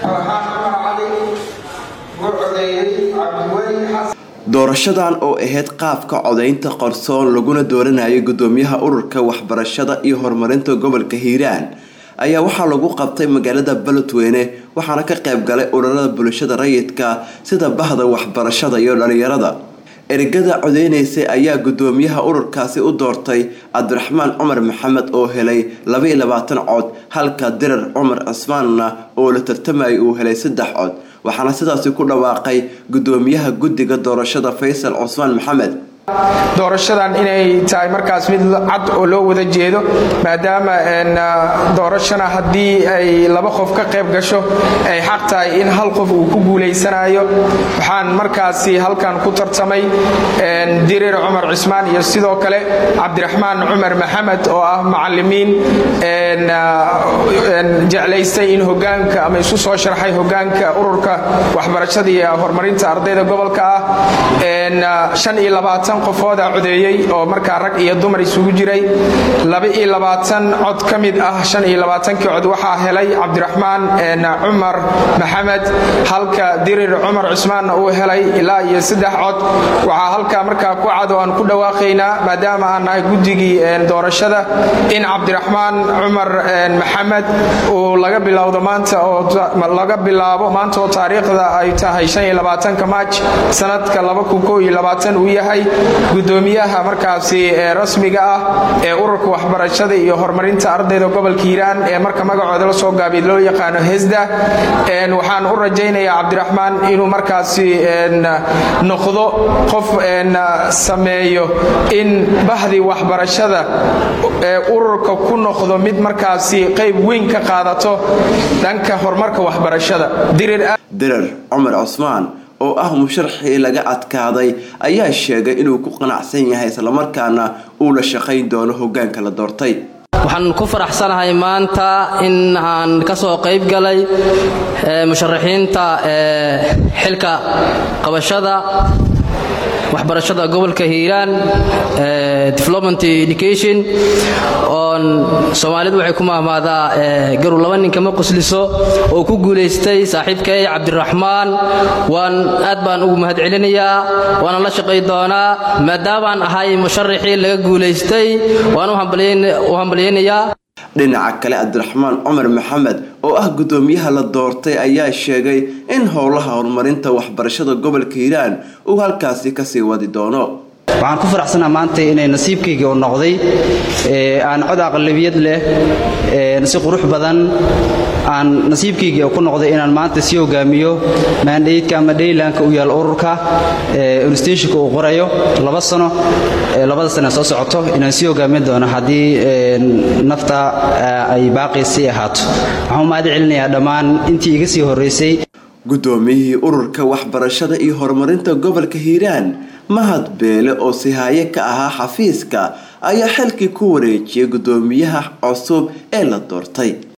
farxaan cumar cali u codeeyey cabdiweli xasan doorashadan oo ahayd qaabka codaynta qarsoon laguna dooranayo gudoomiyaha ururka waxbarashada iyo horumarinta gobolka hiiraan ayaa waxaa lagu qabtay magaalada beledweyne waxaana ka qayb galay ururada bulshada rayidka sida bahda waxbarashada iyo dhalinyarada ergada codeynaysay ayaa gudoomiyaha ururkaasi u doortay cabdiraxmaan cumar maxamed oo helay labaiyo labaatan cod halka dirar cumar cismaanna oo la tartamayay uu helay saddex cod waxaana sidaasi ku dhawaaqay gudoomiyaha guddiga doorashada faysal cusmaan maxamed doorashadan inay tahay markaas mid cad oo loo wada jeedo maadaama doorashana haddii ay laba qof ka qayb gasho ay xaq tahay in hal qof uu ku guulaysanayo waxaan markaasi halkan ku tartamay dirir cumar cismaan iyo sidoo kale cabdiraxmaan cumar maxamed oo ah macalimiin jeclaystay in hogaanka ama isu soo sharxay hogaanka ururka waxbarashada iyo horumarinta ardayda gobolka ah shan iyo labaatan qofooda codeeyey oo markaa rag iyo dumar isugu jiray laba-iyo labaatan cod ka mid ah shan iyo labaatankii cod waxaa helay cabdiraxmaan cumar maxamed halka dirir cumar cusmaanna uu helay ilaa iyo saddex cod waxaa halkaa markaa ku cad oo aan ku dhawaaqaynaa maadaama aan nahay guddigii doorashada in cabdiraxmaan cumar maxamed uu laga bilowdo maanta oo laga bilaabo maanta oo taariikhda ay tahay shan iyo labaatanka maaj sanadka laba kun koo iyo labaatan uu yahay gudoomiyaha markaasi rasmiga ah ee ururka waxbarashada iyo horumarinta ardayda gobolka hiiraan ee marka magacooda la soo gaabiy loo yaqaano hesda waxaan u rajaynayaa cabdiraxmaan inuu markaasi noqdo qof sameeyo in bahdii waxbarashada ee ururka ku noqdo mid markaasi qayb weyn ka qaadato dhanka horumarka waxbarashada dirar cumar cusmaan oo ah musharaxii laga adkaaday ayaa sheegay inuu ku qanacsan yahay islamarkaana uu la shaqayn doono hogaanka la doortay waxaan ku faraxsanahay maanta in aan ka soo qayb galay musharaxiinta xilka qabashada waxbarashada gobolka hiiraan development education oon soomaalidu waxay ku mahmaadaa garu laba nin kama qusliso oo ku guulaystay saaxiibkay cabdiraxmaan waan aad baan ugu mahad celinayaa waana la shaqay doonaa maadaamaan ahay musharaxii laga guulaystay waan u hambalyaynayaa dhinaca kale cabdiraxmaan cumar maxamed oo ah gudoomiyaha la doortay ayaa sheegay in howlaha horumarinta waxbarashada gobolka hiiraan uu halkaasi kasii wadi doono waxaan ku faraxsanaa maanta inay nasiibkaygii u noqday aan cod aqlabiyad leh si qurux badan aan nasiibkaygii ku noqday inaan maanta sii hogaamiyo maandhaydka ama dhaylanka u yaal ururka institutionka uu qorayo laba sano labada sane soo socoto inaan sii hogaamin doono haddii nafta ay baaqaysii ahaato waxaan u mahad celinayaa dhammaan intii iga sii horraysay gudoomiyihii ururka waxbarashada iyo horumarinta gobolka hiiraan mahad beele oo sihaaye ka ahaa xafiiska ayaa xilkii ku wareejiyay gudoomiyaha cusub ee la doortay